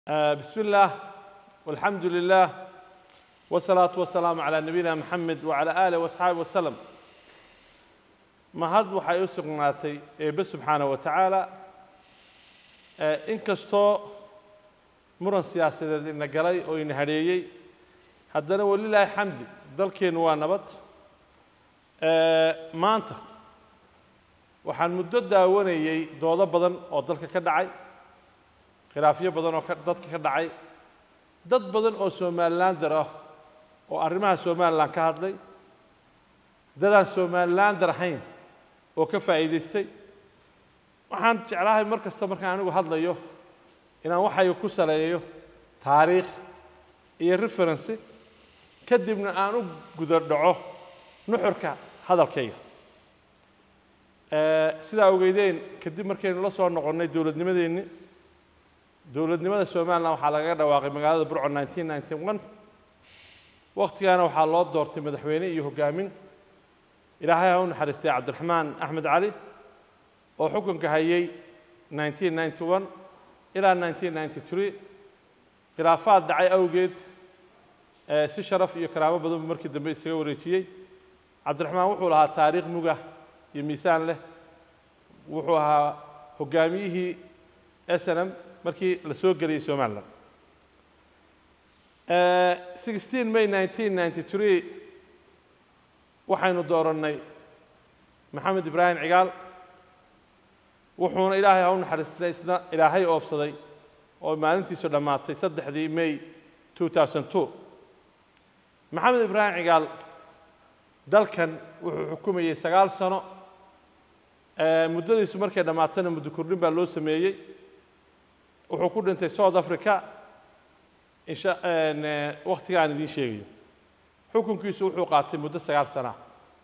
آه، بسم الله والحمد لله والصلاة والسلام على نبينا محمد وعلى آله وأصحابه وسلم mahad waxay u sugnaatay eebbe subxaana wa tacaala in kastoo muran siyaasadeed ina galay oo ina hadheeyey haddana walilaahi xamdi dalkeennu waa nabad maanta waxaan muddo daawanayey doodo badan oo dalka ka dhacay khilaafyo badan oo ka- dadka ka dhacay dad badan oo somalilander ah oo arrimaha somalilan ka hadlay dadaan somalilander ahayn oo ka faa'iidaystay waxaan jeclahay mar kasta markaan anigu hadlayo inaan waxayga ku saleeyo taariikh iyo referency kadibna aan u guda dhaco nuxurka hadalkayga Eh, sidaa ogeydeen kadib markaynu la soo noqonnay dowladnimadeenni dowladnimada somalilan waxaa lagaga dhawaaqay magaalada burco 1991 waqtigaana waxaa loo doortay madaxweyne iyo hoggaamin ilaahay ha u naxariistay cabdiraxmaan axmed cali oo xukunka hayay 1991 ilaa 1993 khilaafaad dhacay awgeed eh, si sharaf iyo karaamo badan buu markii dambe isaga wareejiyey cabdiraxmaan wuxuu lahaa taariikh muga iyo miisaan leh wuxuu ahaa hoggaamiyihii snm markii la soo geliyey somalilan Eh, 16 may 1993 waxaynu doorannay maxamed ibraahim cigaal wuxuuna ilaahay ha u naxariistay isna ilaahay oofsaday oo maalintiisu dhammaatay saddexdii may 2002 maxamed ibraahim cigaal dalkan wuxuu xukumayey sagaal sano Eh, muddadiisu markay dhammaatana muddo kordhin baa loo sameeyey wuxuu ku dhintay south africa insha en, eh, waqtiga aan idiin sheegayo xukunkiisu wuxuu qaatay muddo sagaal sana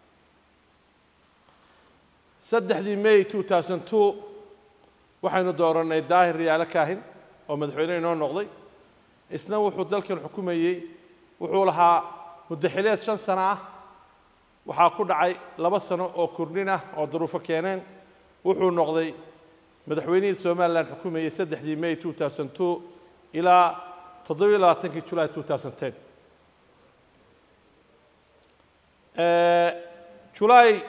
saddexdii may 2002 waxaynu doorannay daahir riyaalo kaahin oo madaxweyne inoo noqday isna wuxuu dalkan xukumayey wuxuu lahaa muddo xileed shan sano ah waxaa ku dhacay laba sano oo kordhin ah oo duruufo keeneen wuxuu noqday madaxweynihii somalilan xukumayey saddexdii may 2002 ilaa toddobiyo labaatankii july 2010 Eh, july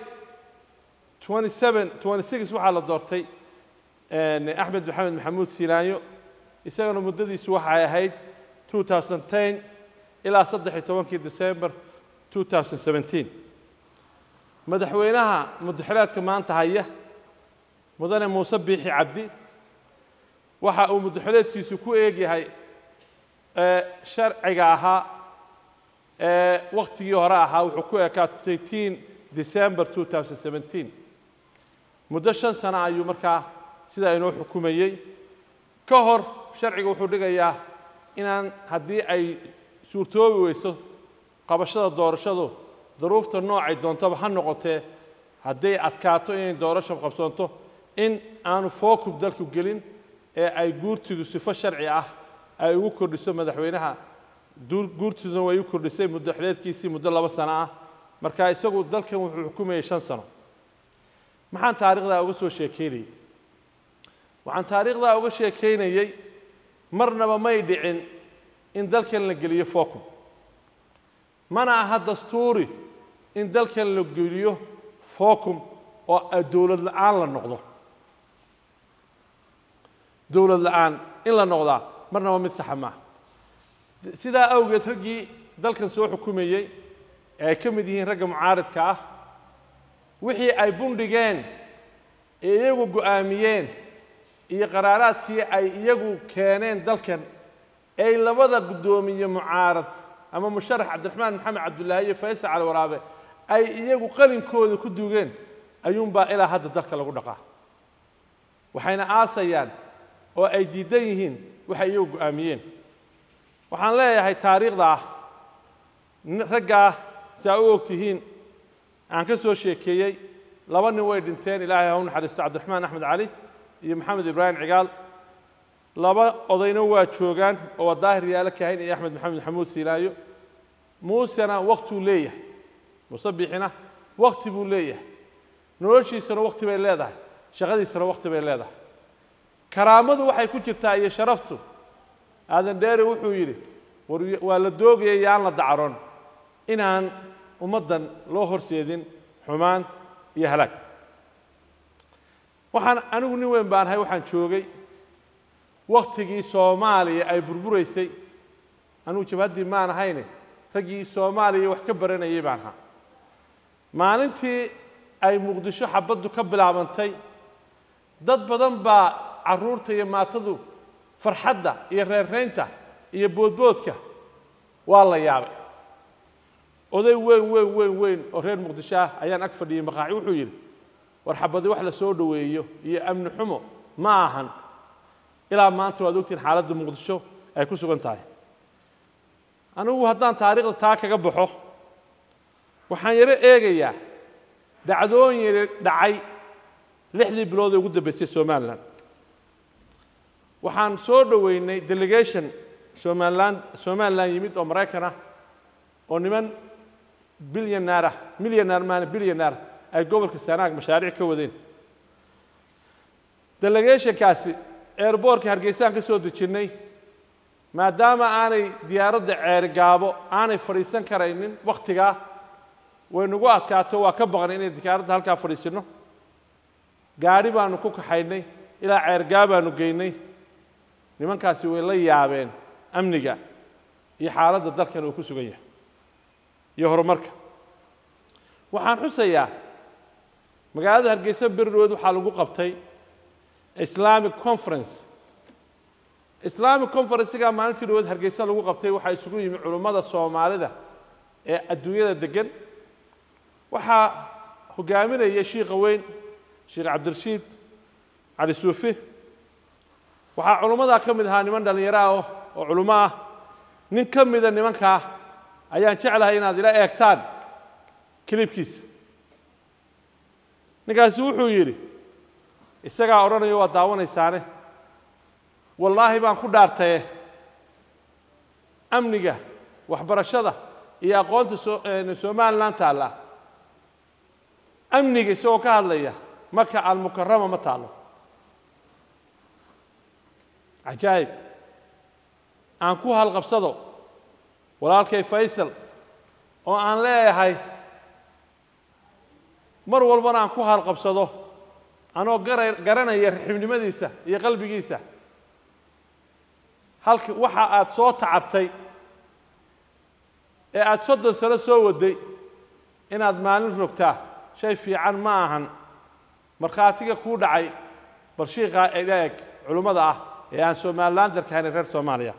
27 26 waxaa la doortay en, axmed maxamed maxamuud silaanyo isagana muddadiisu waxay ahayd 2010 ilaa saddex iyo tobankii december 2017 madaxweynaha muddaxileedka maanta haya mudane muuse biixi cabdi waxa uu muddaxileedkiisu ku eegyahay eh, sharciga ahaa ee waqtigii hore ahaa wuxuu ku ekaa 18 december 2017 muddo shan sano ayuu markaa sidaa inoo xukumayey ka hor sharciga wuxuu dhigayaa inaan haddii ay suurtoobi weyso qabashada doorashadu duruufta noocay doontaba ha noqotee hadday adkaato inay doorasho qabsoonto in aanu fookum dalku gelin ee ay guurtidu sifo sharci ah ay ugu kordhiso madaxweynaha duur- guurtiduna way u kordhisay muddo xileedkiisii muddo laba sano ah marka isagu dalkan wuxuu xukumayay shan sano maxaan taariikhdaa uga soo sheekeynayey waxaan taariikhdaa uga sheekeynayey marnaba may dhicin in dalkan la geliyo focum mana aha dastuuri in dalkan la geliyo focum oo ay dowlad la'aan la noqdo dowlad la'aan in la noqdaa marnaba mid saxa maaha sidaa awgeed raggii dalkan soo xukumayey ee ay ka mid yihiin ragga mucaaridka ah wixii ay bundhigeen ee iyagu go'aamiyeen iyo qaraaraadkii ay iyagu keeneen dalkan ay labada guddoomiye mucaarad ama musharax cabdiraxmaan maxamed cabdullaahi iyo faysal cali waraabe ay iyagu qalinkooda ku dugeen ayuunbaa ilaa hadda dalka lagu dhaqaa waxayna aasayaan oo ay diidan yihiin waxay iyagu go'aamiyeen waxaan leeyahay taariikhda ah nin- raggaa si aa u og tihiin aan ka soo sheekeeyey laba nin way dhinteen ilaahay ha u naxariisto cabdiraxmaan axmed cali iyo maxamed ibraahim cigaal laba odayna waa joogaan oo waa daahir yaalo kaahin iyo axmed maxamed maxamuud siilaayo muusena waktuu leeyahay muuse biixina wakti buu leeyahay noloshiisana wakti bay leedahay shaqadiisana wakti bay leedahay karaamadu waxay ku jirtaa iyo sharaftu aadan dheere wuxuu yidhi war waa la doogaya yaan la dacaron inaan ummaddan loo horseedin xumaan iyo halaag waxaan anigu nin weyn baan ahay waxaan joogay waktigii soomaaliya ay burburaysay anigu jabhaddii maan ahayne raggii soomaaliya wax ka baranayay baan ahaa maalintii ay muqdisho xabaddu ka bilaabantay dad badan baa carruurta iyo maatadu farxadda iyo reerraynta iyo boodboodka waa la yaabay oday weyn weyn weyn weyn oo reer muqdisho ah ayaan ag fadhiyey maqaaci wuxuu yidhi war xabadi wax la soo dhoweeyo iyo amni xumo ma ahan ilaa maanta waad ogtihin xaaladda muqdisho ay ku sugan tahay anigu haddaan taariikhda taa kaga baxo waxaan yaro eegayaa dhacdooyin dhacay lixdii bilood ee ugu dambeysay somalilan waxaan soo dhoweynay delegation somalilan somalilan yimid oo maraykan ah oo niman bilyaneer ah milyaneer maana bilyaneer ay gobolka sanaag mashaariic ka wadeen delegationkaasi airboortka hargeysaan ka soo dejinnay maadaama aanay diyaaradda ceerigaabo aanay fadhiisan karaynin wakhtigaa way nagu adkaato waa ka baqnay inay diyaaradda halkaa fadhiisinno gaadhi baanu ku kaxaynay ilaa ceergaa baanu geynay nimankaasi way la yaabeen amniga iyo xaaladda dalkan uu ku sugan yahay iyo horumarka waxaan xusayaa magaalada hargeysa berirood waxaa lagu qabtay islamic conference islamic conferencega maalintii dhawood hargeysa lagu qabtay waxaa isugu yimi culummada soomaalida ee adduunyada degan waxaa hogaaminaya shiikha weyn sheekh cabdirashiid cali suufi waxaa culummadaa ka mid ahaa niman dhallinyaro ah oo culummo ah nin ka mida nimankaa ayaan jeclahay inaad ila eegtaan kilibkiisa ninkaasi wuxuu yidhi isagaa odhanayo waa daawanaysaane wallaahi baan ku dhaartaye amniga waxbarashada iyo aqoonta somalilan taalla amniga isagoo ka hadlaya maka almukarama ma taallo cajaa'ib aan ku halqabsado walaalkay faysal oo aan leeyahay mar walbana aan ku halqabsado anoo gara garanaya raxibnimadiisa iyo qalbigiisa halka waxa aad soo tacabtay ee aada soddon sano soo waday inaad maalin rogtaa shay fiican ma ahan markhaatiga kuu dhacay bal shiikaa ila eg culummada ah ee aan somalilan darkahayn reer soomaaliya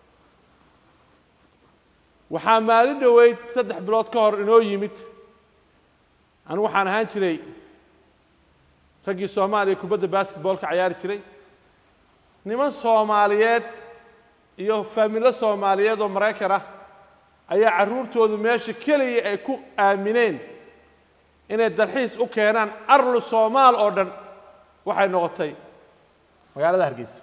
waxaa maalin dhoweyd saddex bilood ka hor inoo yimid anigu waxaan ahaan jiray raggii soomaaliya kubadda basketboolka cayaari jiray niman soomaaliyeed iyo faamilo soomaaliyeed oo maraykan ah ayaa carruurtoodu meesha keliya ay ku aamineen inay dalxiis u keenaan arlu soomaal oo dhan waxay noqotay magaalada hargeysa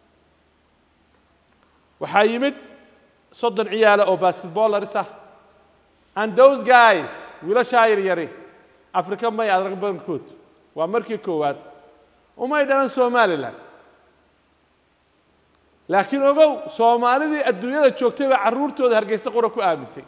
waxaa yimid soddon ciyaala oo basketbollaris ah and those guys wiilashaa yaryari afrika may adrag badankood waa markii koowaad umay dhalan somalilan laakiin ogow soomaalidii adduunyada joogtay baa carruurtooda hargeysa qura ku aamintay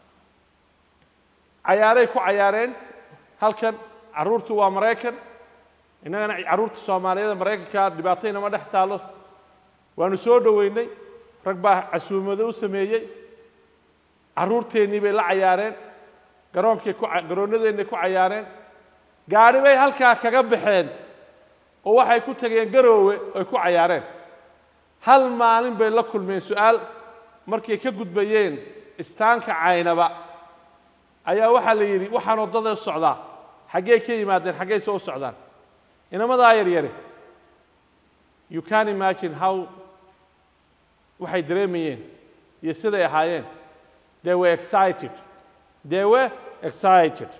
cayaaray ku cayaareen halkan carruurtu waa maraykan innagana carruurta soomaaliyeed maraykanka dhibaataynama dhex taallo waanu soo dhoweynay rag baa casuumado u sameeyey carruurteennii bay la cayaareen garoonkay ku garoonnadeennay ku cayaareen gaadhi bay halkaa kaga baxeen oo waxay ku tageen garoowe ay ku cayaareen hal maalin bay la kulmeen su-aal markay ka gudbayeen istaanka caynaba ayaa waxaa la yidhi waxaan waddada u socdaa xaggey ka yimaadeen xaggey soo u socdaan inamadaa yaryari you can imagine how waxay dareemayeen iyo siday ahaayeen they were excited they were excited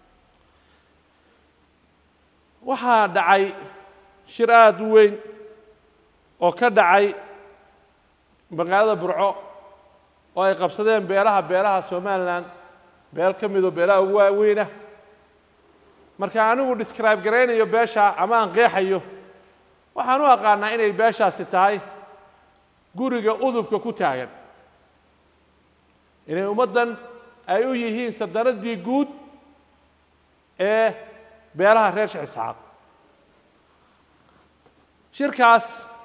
waxaa dhacay shir aada u weyn oo ka dhacay magaalada burco oo ay qabsadeen beelaha beelaha somalilan beel ka midoo beelaha ugu waaweynah marka anigu describe garaynayo beesha ama aan qeexayo waxaan u aqaanaa inay beeshaasi tahay guriga udubka ku taagan inay ummaddan ay u yihiin sadaraddii guud ee beelaha reer sheekh isxaaq shirkaas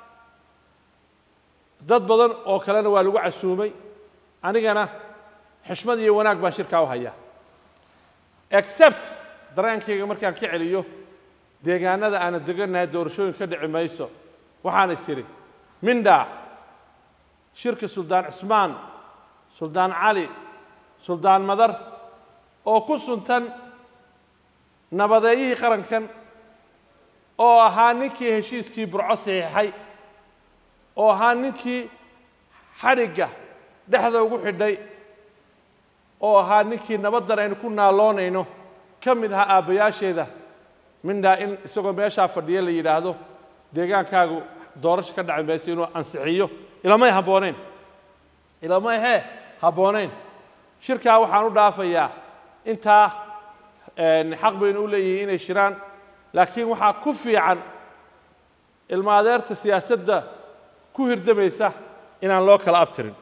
dad badan oo kalena waa lagu casuumay anigana xishmad iyo wanaag baan shirkaa u hayaa except dareenkayga markaan ka celiyo deegaanada aana degannahay doorashooyin ka dhici mayso waxaan is idhi mindha shirka suldaan cismaan suldaan cali suldaan madar oo ku suntan nabadeeyihii qarankan oo ahaa ninkii heshiiskii burco saxiixay oo ahaa ninkii xadhigga dhexda ugu xidhay oo ahaa ninkii nabaddan aynu ku naaloonayno ka mid ahaa aabbayaasheeda mindhaa in isagoo meeshaa fadhiya la yidhaahdo deegaankaagu doorasho ka dhaci mayso inuu ansixiyo ilamay habboonayn ilamay hee habboonayn shirkaa waxaan u dhaafayaa intaa xaq baynu u leeyihiin inay shiraan laakiin waxaa ku fiican ilma adeerta siyaasadda ku hirdamaysa inaan loo kala abtirin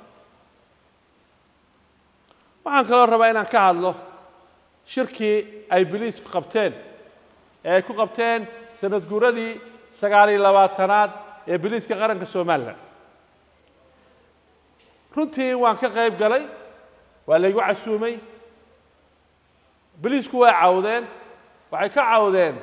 waxaan kaloo rabaa inaan ka hadlo shirkii ay biliisku qabteen ee ay ku qabteen sanad guuradii sagaal iyo labaatanaad ee biliiska qaranka somalilan runtii waan ka qayb galay waa laygu casuumay biliisku way cawdeen waxay ka cawdeen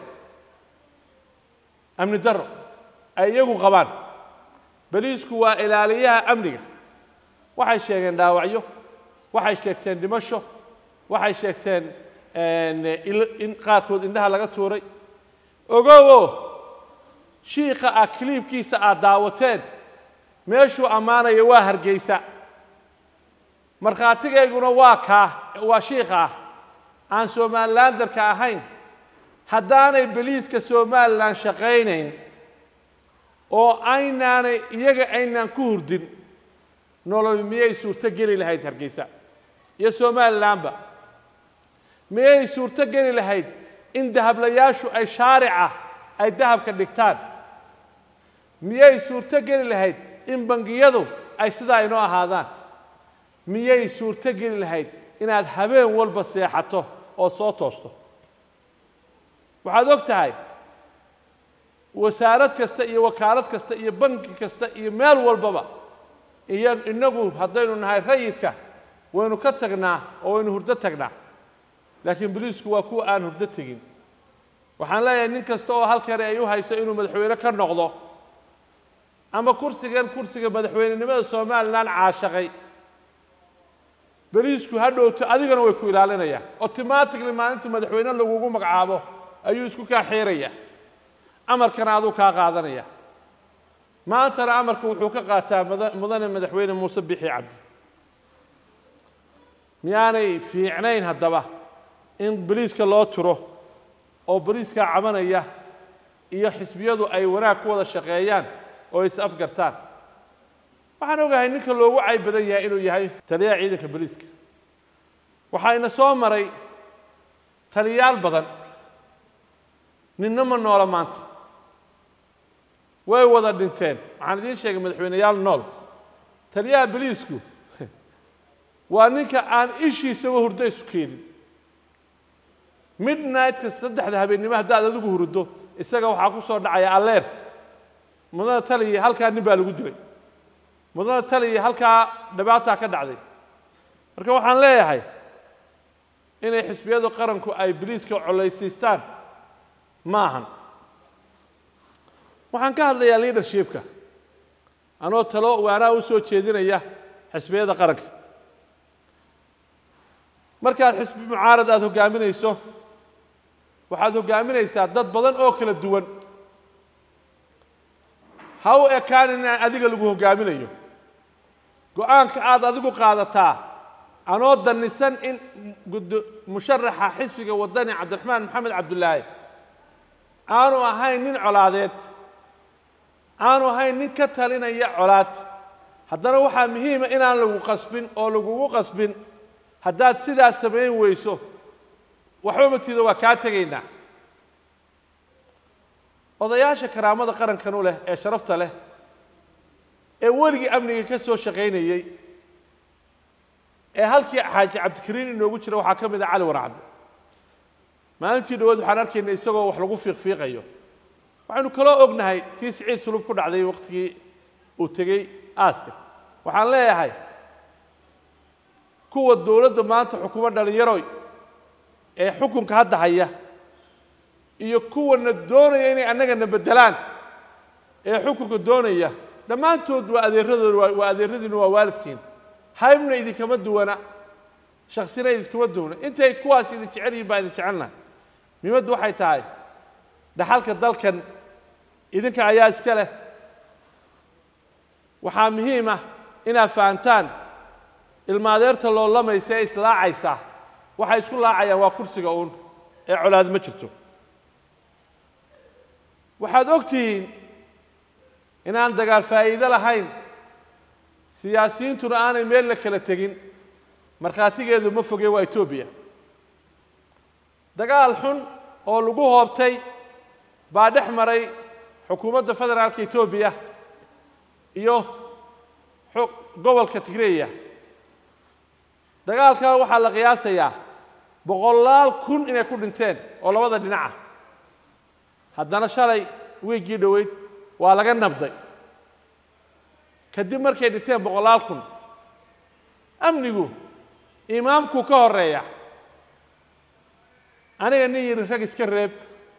amni darro ay iyagu qabaan beliisku waa ilaaliyaha amniga waxay sheegeen dhaawacyo waxay sheegteen dhimasho waxay sheegteen in qaarkood indhaha laga tuuray ogowo shiika ah kiliibkiisa aad daawateen meeshuu ammaanaya waa hargeysa markhaatigayguna waa kaa waa shiika ah aan somalilandarka ahayn haddaanay beliiska somalilan shaqaynayn oo aynaanay iyaga aynaan ku hurdin nolol miyay suurto geli lahayd hargeysa iyo somalilanba miyay suurto geli lahayd in dahablayaashu ay shaarica ay dahabka dhigtaan miyay suurto geli lahayd in bangiyadu ay sidaa inoo ahaadaan miyay suurto geli lahayd inaad habeen walba seexato oo soo toosto waxaad og tahay wasaarad kasta iyo wakaalad kasta iyo banki kasta iyo meel walbaba iyo innagu haddaynu nahay rayidka waynu ka tagnaa oo waynu hurdo tagnaa laakiin boliisku waa kuwa aan hurdo tegin waxaan leeyahay nin kasta oo halkani ay u hayso inuu madaxweyne ka noqdo ama kursigan kursiga madaxweynenimada somalilan caashaqay beliisku ha dhowto adigana way ku ilaalinayaan automatically maalinta madaxweyne lagugu magacaabo ayuu isku kaa xiiraya amarkana aduu kaa qaadanaya maantana amarka wuxuu ka qaataa mudane madaxweyne muuse bixi cabdi miyaanay fiicnayn haddaba in boliiska loo turo oo boliiskaa cabanaya iyo xisbiyadu ay wanaag ku wada shaqeeyaan oo is afgartaan waxaan ogahay ninka loogu cayb badan yahay inuu yahay taliyaha ciidanka boliiska waxaa ina soo maray taliyaal badan ninna ma noola maanta way wada dhinteen waxaan idiin sheegay madaxweyneyaal nool taliyaha boliisku waa ninka aan ishiisaba hurdo isu keenin midnightka saddexda habeennimo haddaad adigu hurdo isaga waxaa ku soo dhacaya alleer mudana taliya halkaa nin baa lagu dilay mudana taliya halkaa dhibaataa ka dhacday marka waxaan leeyahay inay xisbiyadu qaranku ay boliiska collaysiistaan ma ahan waxaan ka hadlayaa leadershipka anoo talo waanaa u soo jeedinaya xisbiyada qaranka markaad xisbi mucaarad aada hoggaaminayso waxaad hoggaaminaysaa dad badan oo kala duwan ha u ekaan inaan adiga lagu hoggaaminayo go-aanka aada adigu qaadataa anoo dannisan in musharaxa xisbiga waddani cabdiraxmaan maxamed cabdulaahi aanu ahayn nin colaadeed aanu ahayn nin ka talinaya colaad haddana waxaa muhiima inaan lagu qasbin oo lagugu qasbin haddaad sidaas samayn weyso waxba matiida waa kaa tegaynaa odayaasha karaamada qarankan u leh ee sharafta leh ee weligii amniga ka soo shaqaynayey ee halkii xaaji cabdikariin inoogu jira waxaa ka mid ah cali warcadde maalintii dhawaad waxaan arkaynay isagoo wax lagu fiiqfiiqayo waxaynu kaloo ognahay tii siciid sulub ku dhacday waqtigii uu tegey aaska waxaan leeyahay kuwa dowladda maanta xukumo dhallinyaroy ee xukunka hadda haya iyo kuwana doonaya inay annagana beddelaan ee xukunka doonaya dhammaantood waa adeeradooda waa adeeradiina waa waalidkiin haybna idinkama duwana shaksina idinkama duwana intay kuwaas idin jecel yihin baa idin jecelnahay muhimaddu waxay tahay dhaxalka dalkan idinka ayaa iska leh waxaa muhiim ah inaad fahantaan ilmaadeerta loolamaysa ee islaacaysa waxay isku laacayaan waa kursiga uun ee colaad ma jirto waxaad og tihiin inaan dagaal faa'iido lahayn siyaasiyiintuna aanay meel la kala tegin markhaatigeedu ma foge waa etoobiya dagaal xun oo lagu hoobtay baa dhex maray xukuumadda federaalka etoobiya iyo gobolka tigreya dagaalkaa waxaa la qiyaasayaa boqolaal kun inay ku dhinteen oo labada dhinaca haddana shalay wiiggii dhoweyd waa laga nabday kadib markay dhinteen boqolaal kun amnigu imaamkuu ka horeeya aniga nin yidhi rag iska reeb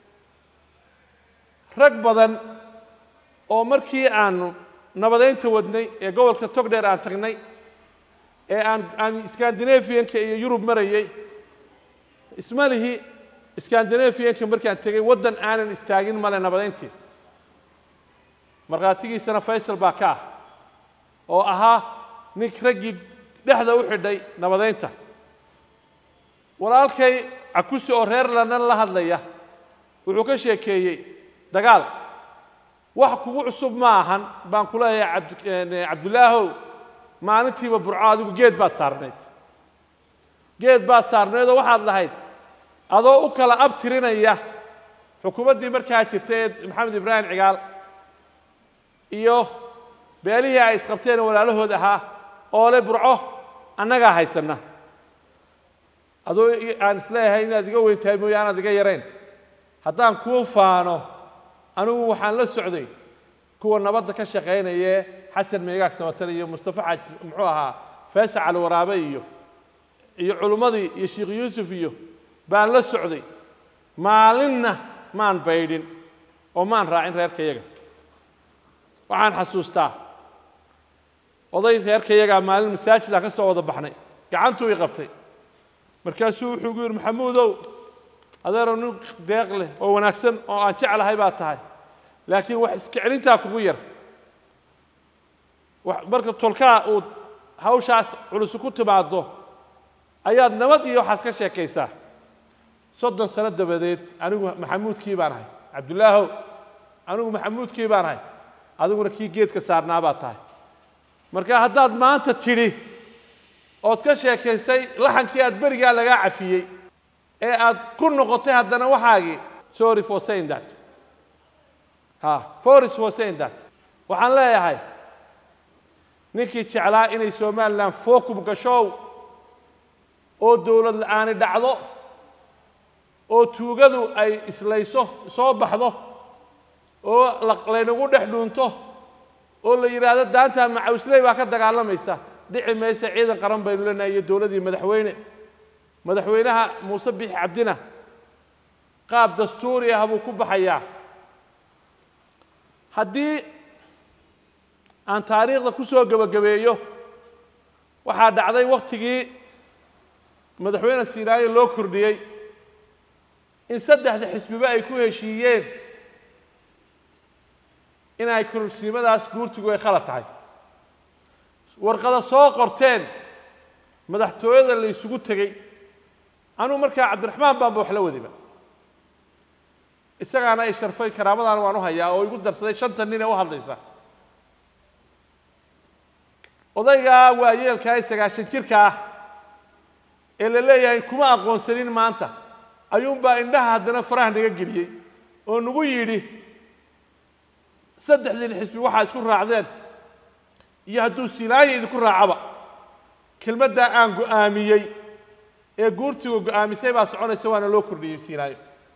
rag badan oo markii aanu nabadaynta wadnay ee gobolka togdheer aan tagnay ee aan aan scandinavianka iyo yurub marayey isma lihi scandinavianka markaan tegey waddan aanan istaagin male nabadayntii markhaatigiisana faysal baa ka ah oo ahaa nink raggii dhexda u xidhay nabadaynta walaalkay cakusi oo reer landan la hadlaya wuxuu ka sheekeeyey dagaal wax kugu cusub ma ahan baan ku leeyahay cabdulaahow maalintiiba burco adigu geed baad saarnayd geed baad saarnayd oo waxaad lahayd adoo u kala abtirinaya xukuumaddii markaa jirtay ee maxamed ibraahim cigaal iyo beelihii ay isqabteen walaalahood ahaa oo le burco annagaa haysanna adoo aan isleeyahay inaad iga weyn tahay mooye aanaad iga yarayn haddaan kuu faano anigu waxaan la socday kuwa nabadda ka shaqaynayee xasan meegaag samatale iyo mustafa xaaji muxuu ahaa faysal cali waraabe iyo iyo culummadii iyo sheikh yuusuf iyo baan la socday maalinna maan baydhin oo maan raacin reerkayaga waxaan xasuustaa oday reerkayagaa maalin masaajidaan ka soo wada baxnay gacantuu i qabtay markaasuu wuxuu gu yidhi maxamuudow adeeroo nin deeq leh oo wanaagsan oo aan jeclahay baa tahay laakiin wax iskiclintaa kugu yar marka tolkaa uu hawshaas culusu ku timaaddo ayaad nabad iyo waxaas ka sheekaysaa soddon sano dabadeed anigu maxamuudkii baan ahay cabdulaahow anigu maxamuudkii baan ahay adiguna kii geedka saarnaa baa tahay marka haddaad maanta tidhi ood ka sheekaysay laxankii aad berigaa lagaa cafiyey ee aad ku noqotay haddana waxaagii sorry for saying that ha foris for saying that waxaan leeyahay ninkii jeclaa inay somalilan focum gashow oo dowlad la-aani dhacdo oo tuugadu ay islayso soo baxdo oo laynagu dhex dhuunto oo la yidhaahdo daanta macawsley baa ka dagaalamaysa dhici maysa ciidan qaran baynu leenahay iyo dowladdii madaxweyne madaxweynaha muuse bixi cabdina qaab dastuuri ah buu ku baxayaa haddii aan taariikhda ku soo gebagabeeyo waxaa dhacday wakhtigii madaxweyne sinaayo loo kordhiyey in saddexda xisbiba ay ku heshiiyeen inay kororsiimadaas guurtigu ay khalad tahay warqada soo qorteen madaxtooyada la isugu tegey anugu markaa cabdiraxmaan baanba wax la wadiba isagaana ay sharfay karaamadaana waan u hayaa oo igu darsaday shanta nin ee u hadlaysa odaygaa waayeelkaa ee sagaashan jirka ah ee la leeyahay kuma aqoonsanin maanta ayuunbaa indhaha haddana faraha naga geliyey oo nagu yidhi saddexdiin xisbi waxaa isku raacdeen iyo hadduu siilaayo idinku raacaba kelmaddaa aan go'aamiyey ee guurtigu go'aamisay baa soconaysa waana loo kordhiyey siinaayo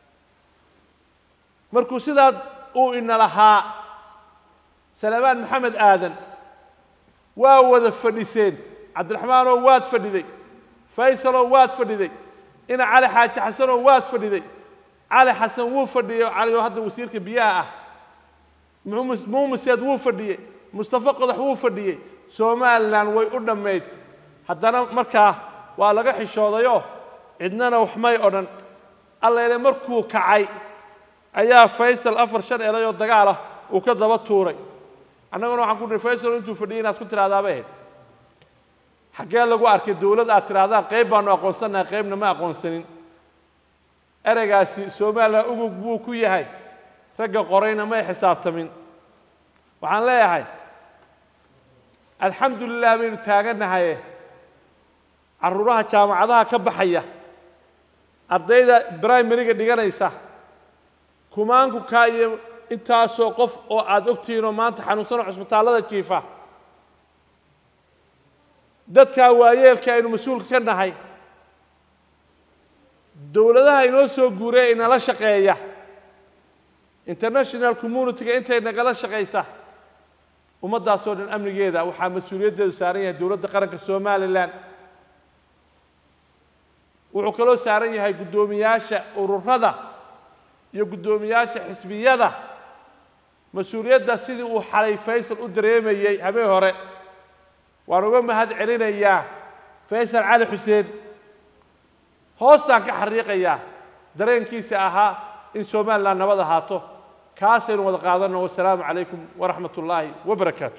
markuu sidaa uu ina lahaa salamaan maxamed aadan waa wada fadhiseen cabdiraxmaanoo waad fadhiday faysaloo waad fadhiday ina cali xaaji xasanoo waad fadhiday cali xasan wuu fadhiyey cali oo hadda wasiirka biyaha ah muumiseed wuu fadhiyey mustafa qodax wuu fadhiyey somalilan way u dhammayd haddana markaa waa laga xishoodayoo cidnana waxmay odhan alleele markuu kacay ayaa faysal afar shan elayoo dagaal ah uu ka daba tuuray annaguna waxaan ku nihi faysal intuu fadhiyay inaad ku tidhahdaabay ahayd xaggee lagu arkay dowlad aad tidhahdaan qayb baanu aqoonsanahay qaybna ma aqoonsanin ereygaasi somalilan ugug buu ku yahay ragga qorayna may xisaabtamin waxaan leeyahay alxamdu lilah baynu taagannahaye carruuraha jaamacadaha ka baxaya ardayda brimariga dhiganaysa kumaanku kaa iyo intaasoo qof oo aada ogtihiinoo maanta xanuunsanoo cusbitaallada jiifa dadkaa waayeelka aynu mas-uulka ka nahay dowladaha inoo soo guuree inala shaqeeya international community-ga intay nagala shaqaysa ummaddaasoo dhan amnigeeda waxaa mas-uuliyaddeedu saaran yahay dowladda qaranka somalilan wuxuu kaloo saaran yahay guddoomiyaasha ururada iyo guddoomiyaasha xisbiyada mas-uuliyadda sidii uu xalay faysal u dareemayey habeen hore waan uga mahad celinayaa faysal cali xuseen hoostaan ka xariiqayaa dareenkiisa ahaa in somalilan nabad ahaato kaasaynu wada qaadanno wasalaamu calaykum waraxmat ullaahi wabarakaatu